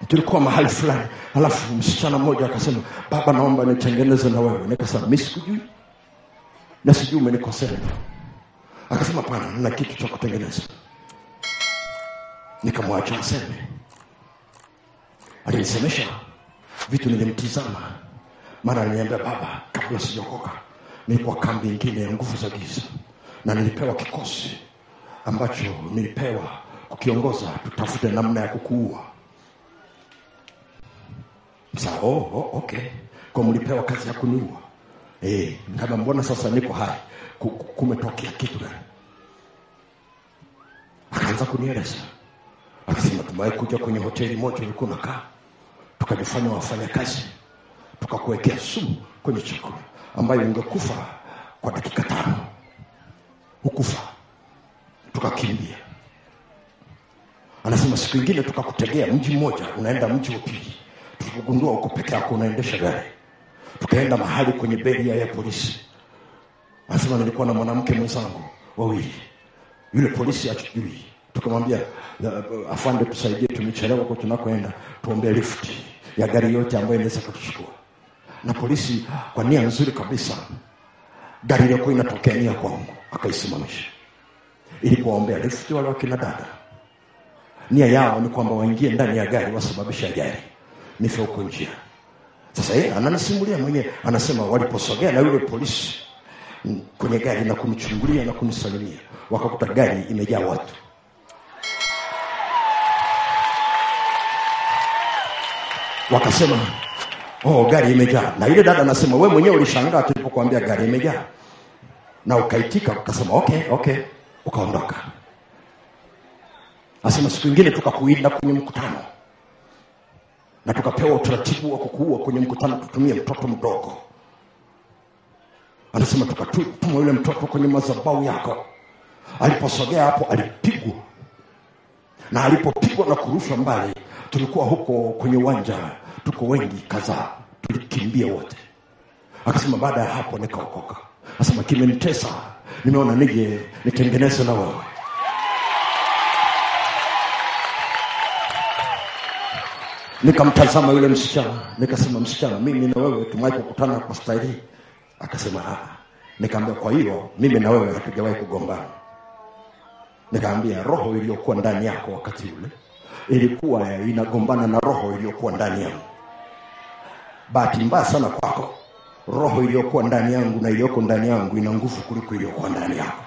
tulikuwa mahali fulani alafu msichana mmoja akasema baba naomba nitengeneze na wewe nikasema mi sikujui na sijui umenikosea akasema pana na kitu cha kutengeneza nikamwacha aseme alinisemesha vitu nilimtizama mara aliniambia baba kabla sijaokoka nilikuwa kambi ingine ya nguvu za giza na nilipewa kikosi ambacho nilipewa kukiongoza tutafute namna ya kukuua Sa, oh, oh, okay kwa mlipewa kazi ya kuniua eh, kama mbona sasa niko hai Ku- ku- kumetokea kitu gani akaanza kunieleza akasema tumewahi kuja kwenye hoteli moja ulikuwa unakaa tukajifanya wafanyakazi tukakuwekea sumu kwenye chakula ambayo ungekufa kwa dakika tano hukufa tukakimbia anasema siku ingine tukakutegea mji mmoja unaenda mji wa pili tukagundua uko peke yako unaendesha gari tukaenda mahali kwenye beria ya polisi anasema nilikuwa na mwanamke mwenzangu wawili yule polisi achujui tukamwambia "Uh, afande tusaidie tumechelewa huko tunakoenda tuombee lifti ya gari yote ambayo inaweza kutuchukua na polisi kwa nia nzuri kabisa gari iliyokuwa inatokea nia kwangu akaisimamisha ili kuwaombea lifti wale wakina dada nia yao ni kwamba waingie ndani ya gari wasababishe ajali nife huko njia sasa yeye ananisimulia mwenyewe anasema waliposogea na yule polisi mm, kwenye gari na kunichungulia na kunisalimia wakakuta gari imejaa watu wakasema oh gari imejaa na yule dada anasema we mwenyewe ulishangaa tulipokuambia gari imejaa na ukaitika ukasema okay okay ukaondoka asema siku ingine tukakuinda kwenye mkutano na tukapewa utaratibu wa kukuua kwenye mkutano tutumie mtoto mdogo anasema tukatuma yule mtoto kwenye madhabahu yako aliposogea hapo alipigwa na alipopigwa na kurushwa mbali tulikuwa huko kwenye uwanja tuko wengi kadhaa tulikimbia wote akasema baada ya hapo nikaokoka asema kimenitesa nimeona nije nitengeneze na wewe nikamtazama yule msichana nikasema msichana mimi na wewe tumewahi kukutana kwa staili hii?" akasema "Ah." nikaambia kwa hiyo mimi na wewe hatujawahi kugombana nikaambia roho iliyokuwa ndani yako wakati ule ilikuwa inagombana na roho iliyokuwa ndani yangu bahati mbaya sana kwako roho iliyokuwa ndani yangu na iliyoko ndani yangu ina nguvu kuliko iliyokuwa ndani yako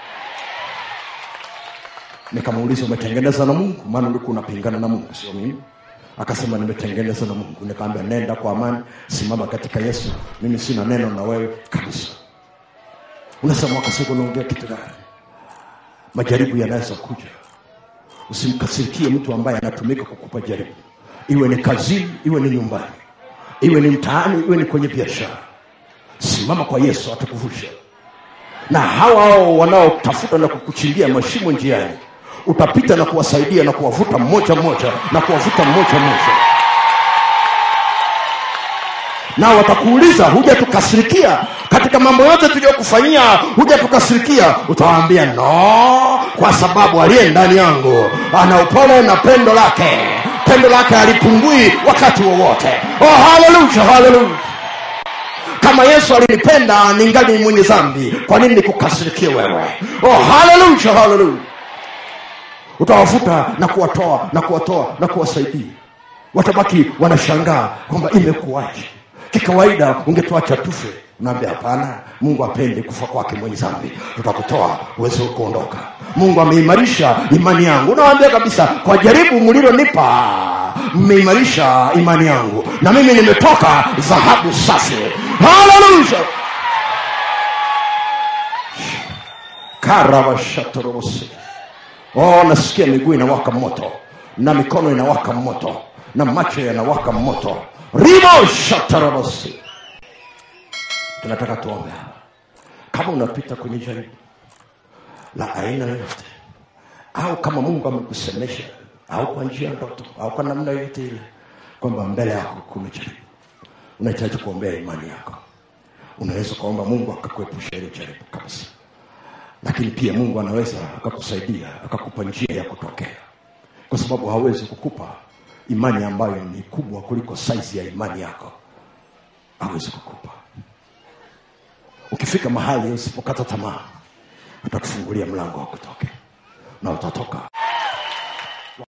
nikamuuliza umetengeneza na mungu maana ulikuwa unapingana na mungu sio mimi akasema nimetengeneza na mungu nikaambia nenda kwa amani simama katika yesu mimi sina neno na wewe kabisa unasema wakasiku unaongea kitu gani majaribu yanaweza kuja usimkasirikie mtu ambaye anatumika kukupa jaribu iwe ni kazini iwe ni nyumbani iwe ni mtaani iwe ni kwenye biashara simama kwa yesu atakuvusha na hawa hao wanaotafuta na kukuchimbia mashimo njiani utapita na kuwasaidia na kuwavuta mmoja mmoja na kuwavuta mmoja mmoja na watakuuliza huja tukasirikia katika mambo yote tuliyokufanyia huja tukasirikia utawaambia no kwa sababu aliye ndani yangu ana upole na pendo lake pendo lake halipungui wakati wowote oh, haleluya haleluya kama yesu alinipenda ningali mwenye dhambi kwa nini nikukasirikie wewe oh, haleluya haleluya utawavuta na kuwatoa na kuwatoa na kuwasaidia watabaki wanashangaa kwamba imekuwaje kikawaida ungetuacha tufe unaambia hapana mungu apende kufa kwake mwenye dhambi tutakutoa uweze kuondoka mungu ameimarisha imani yangu unawambia kabisa kwa jaribu mlilonipa mmeimarisha imani yangu na mimi nimetoka dhahabu safi haleluya karavashatorobosi oh nasikia miguu inawaka moto na mikono inawaka moto na macho yanawaka moto ribo shatarabosi tunataka tuombe hapa kama unapita kwenye jaribu la aina yoyote au kama mungu amekusemesha au kwa njia ya ndoto au kwa namna yoyote ile kwamba mbele yako kuna jaribu unahitaji kuombea imani yako unaweza ukaomba mungu akakuepusha ile jaribu kabisa lakini pia mungu anaweza akakusaidia akakupa njia ya kutokea kwa sababu hawezi kukupa imani ambayo ni kubwa kuliko saizi ya imani yako awezi kukupa ukifika mahali usipokata tamaa atakufungulia mlango wa kutoke na utatoka